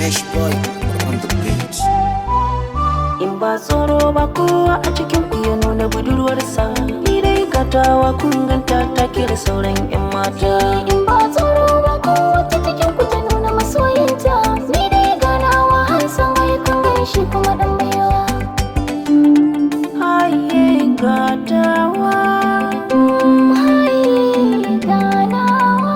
Fresh boy on the beat. In ba tsoro ba kowa a cikin ku ya nuna budurwarsa Ni dai gatawa kun ganta ta kira sauran 'yan mata In ba tsoro ba kowace cikin ku ta nuna masoyinta Ni dai ganawa har san wai kun gaishe kuma dan baiwa Haye gatawa Hai ganawa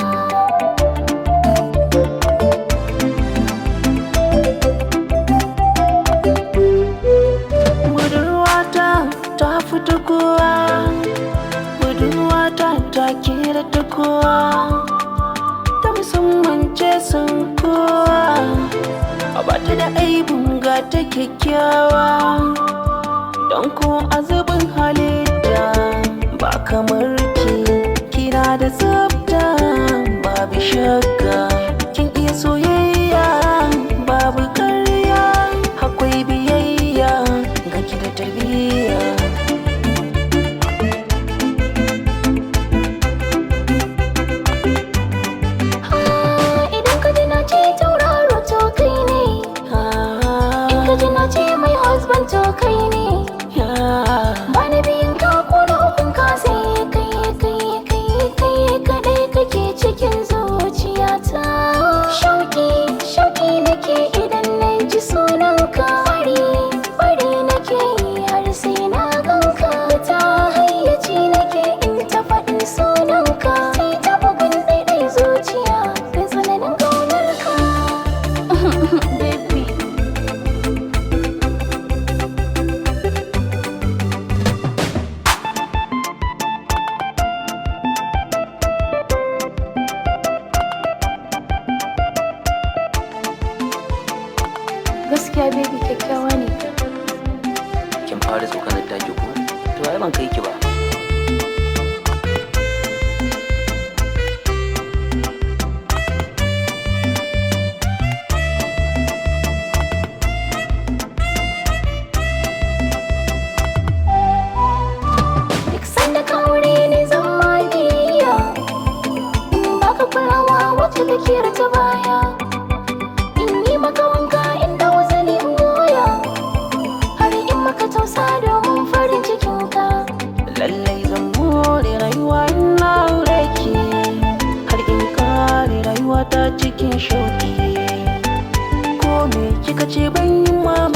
Budurwata ta fita kowa Budurwata ta kira ta kowa Ta musamman ce sun kowa A bata da aibun ga ta kyakkyawa Don ko azubin halitta ba kamar ki Kina da tsafta babu shakka Kin iya soyayya babu karya Akwai biyayya ga ki da tarbiyya Ah, Idan ka ji na ce tauraro to kai ne In ka ji na ce my husband to kai ne Ba na biyun ka ko na ukun ka sai kai kai kai kai kadai kake cikin zuciyata Shauki shauki nake idan na ji sunanka Bari bari nake yi har sai na ganka Ta hayyaci nake in ta faɗin sunanka Sai ta bugun ɗaiɗai zuciya da tsananin ƙaunarka Baby gaskiya baby kyakkyawa ne Kin fara tsokanar taki ko? To ai ban kai ki ba duk sanda ka aure ni zan ma biyayya in baka kulawa wacce take ta baya in yi maka wanka in da wazani in goya har in maka tausa domin farin cikinka Lallai zan more rayuwa ina aure ki Har in kare rayuwa ta cikin shauki Ko me kika ce ban yi mamaki